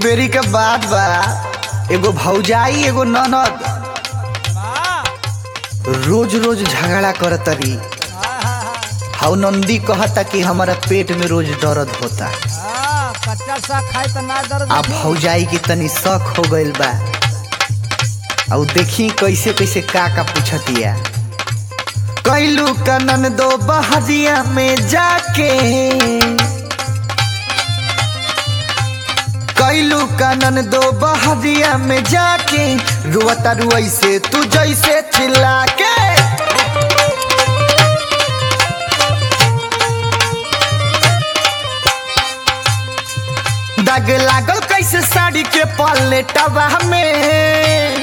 बेरी के बाद बा एगो भौजाई एगो ननद रोज रोज झगड़ा करतरी हाउ नंदी कहता कि हमारा पेट में रोज दर्द होता हाँ, कच्चा सा खाए तो ना दर्द आ होती। भौजाई की तनी शक हो गइल बा और देखी कैसे कैसे का का पूछतिया कैलू कनन दो बहरिया में जाके कैलू कनन दो बहरिया में जाके रुआता रुई से तू जैसे चिल्ला के दाग लागल कैसे साड़ी के पलेटवा में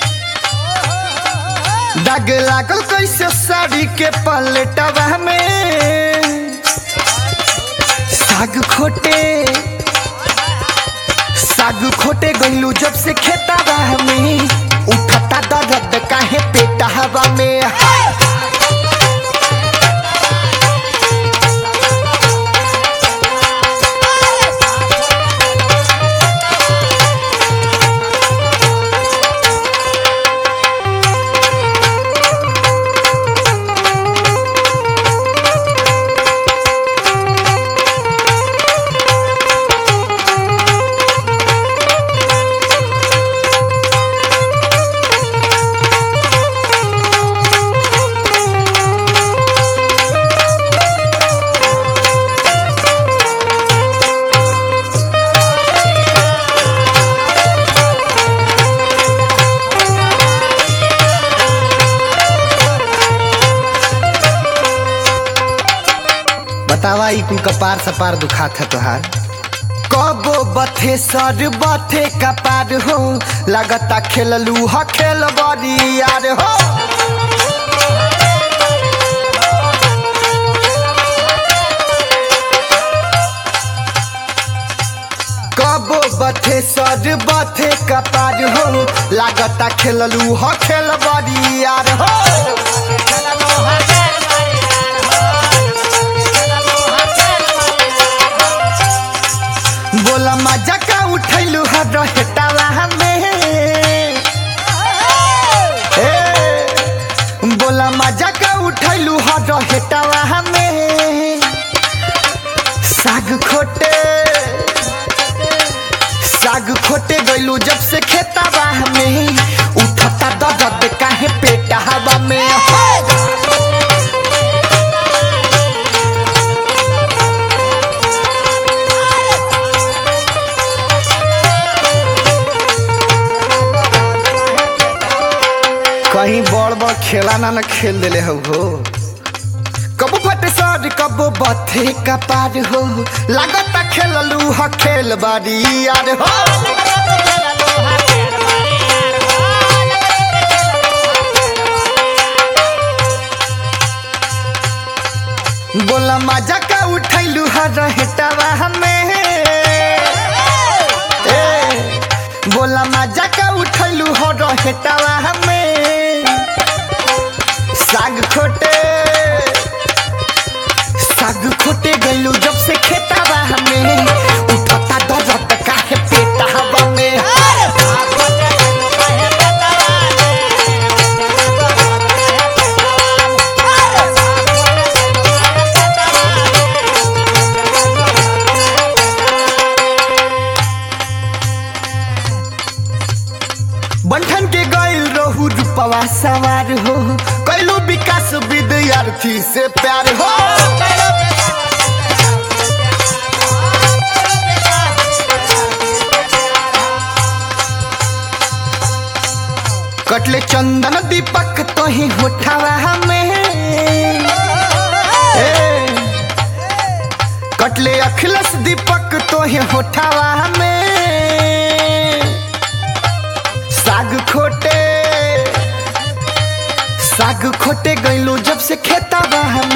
दाग लागल कैसे साड़ी के पलेटवा में साग खोटे साग खोटे गइलू जब से खेतावा में उठता दर्द काहे पेटा हवा में हाय! बतावा ई कुल कपार सपार दुखात है तोहार कबो बथे सर बथे कपार हो लगता खेललू ह खेल बड़ी यार हो कबो बथे सर बथे कपार हो लगता खेललू ह खेल बड़ी यार हो बोला मजा का उठैलू ह रहेटावा में ए, बोला मजा का उठैलू ह रहेटावा में साग खोटे साग खोटे गइलू जब से खेतावा में उठता दर्द काहे पेटा हवा में हो कहीं बड़ बड़ खेला ना ना खेल देले हो हो कबो फटे सर कबो बथे कपार हो लागता खेललू ह खेल बारी यार हो बोला मजा का उठैलू ह रहेटावा हमें ए, बोला मजा का उठैलू हो रहेटावा हमें साग खोटे साग खोटे गइलू जब से खेतावा हमें उठता दर्द काहे पेटा हवा में बंठन के गइल रहू रूपवा सवार हो कैलू विकास विद्यार्थी से प्यार हो कटले चंदन दीपक तो ही होठावा हमें ए, कटले अखिलस दीपक तो ही होठावा हमें साग खोटे साग खोटे गइलू जब से खेतावा हमें